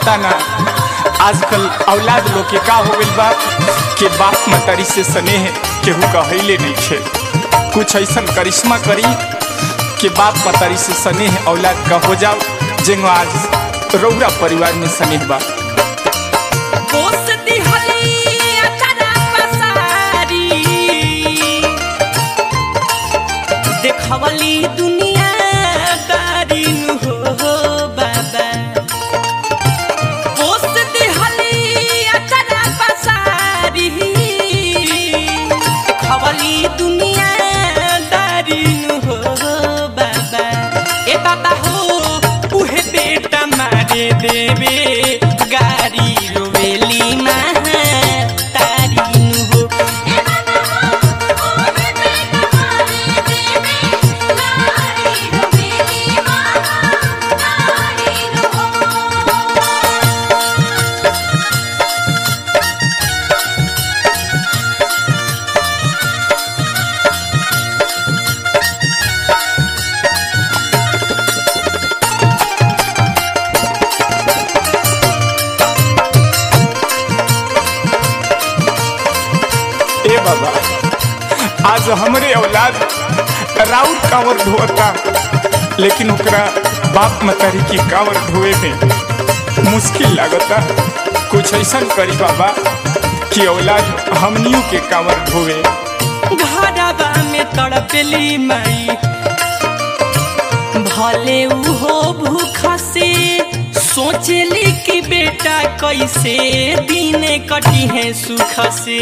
पता ना आजकल औलाद लोग के का हो गइल बा कि बाप मतरी से स्नेह केहू कहले नहीं खे कुछ ऐसन करिश्मा करी कि बाप मतरी से स्नेह औलाद का हो जाओ जेंगो आज रौरा परिवार में स्नेह बा पोस दिहली अचरा पसारी देखवली दुनिया दारी नु हो बाबा पोस दिहली अचरा पसारी देखवली दुनिया दारी नु हो बाबा ए बाबा हो उहे बेटा मारे देवे गारी रोवेली महा तारी नु हो ए बाबा आज हमरे औलाद राउर कांवर ढोता लेकिन ओकरा बाप मतारी की कांवर ढोए में मुश्किल लागता कुछ ऐसा करी बाबा कि औलाद हमनियों के कांवर ढोवे घरबा में तड़पेली माई भले उहो भूख से सोचली कि बेटा कैसे दिन कटी है सुख से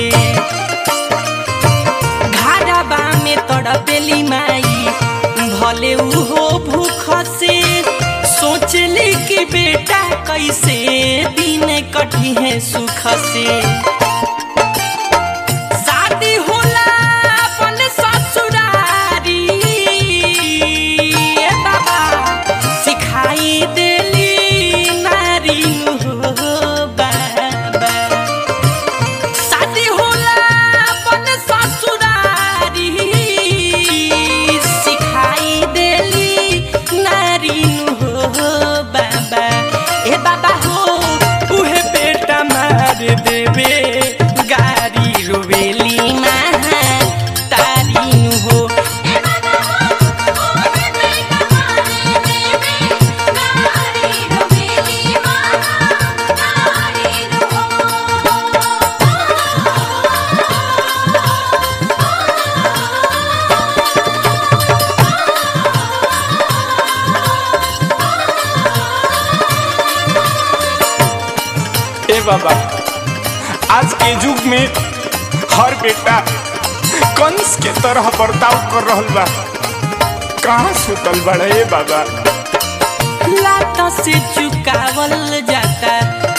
घरबा में तड़पेली माई भले उहो भूख से सोचली कि बेटा कैसे दिन कटी है सुख से शादी होला अपन ससुरारी ए बाबा सिखाई देली नारी हो बाबा शादी होला अपन ससुरारी सिखाई देली नारी हो बाबा ए बाबा हो उहे बेटा मार देवे गारी रोवेली महा तारी नु हो ए बाबा आज के युग में हर बेटा कंस के तरह बर्ताव कर रहल बा कहाँ सुतल बड़ा ए बाबा लात से चुकावल जाता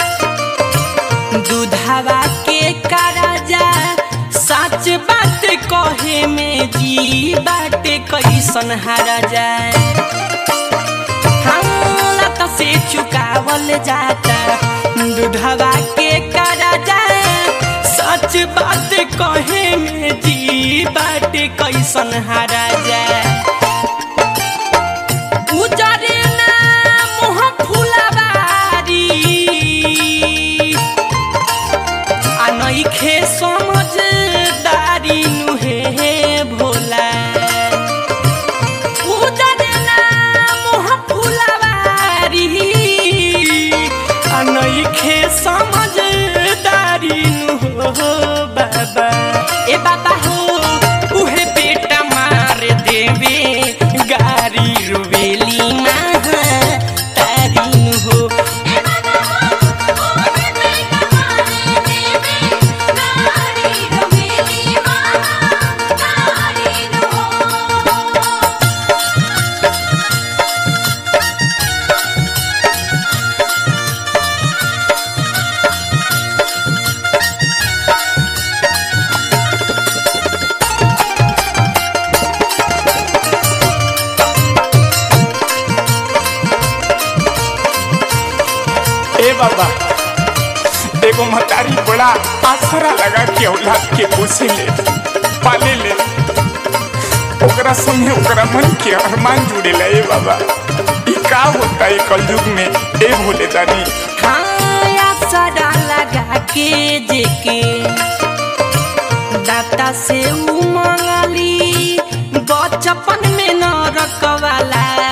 दूधावा के कराजा सच बात कहे में जी बाटे कैसन हारा जाए हाँ, लात से चुकावल जाता दूधवा के कराजा सच बात कहे में जी बाटे कैसन हारा जाए उजरे ना मुह फुलबारी आ नइखे समझदारी नुहे भोला उजरे ना मुह फुलबारी आ नइखे समझदारी नु बाबा ए बाबा हो उहे बेटा मार देवे गारी रोवेली महा तारी नु हो ए बाबा एगो महतारी बड़ा आसरा लगा के औलाद के पोसे ले पाले ले ओकरा संगे ओकरा मन के अरमान जुड़ेला ए बाबा ई का होता है कलयुग में ए भोले दानी हाँ असरा लगा के जेके दाता से उ मंगली बचपन में न रखवाला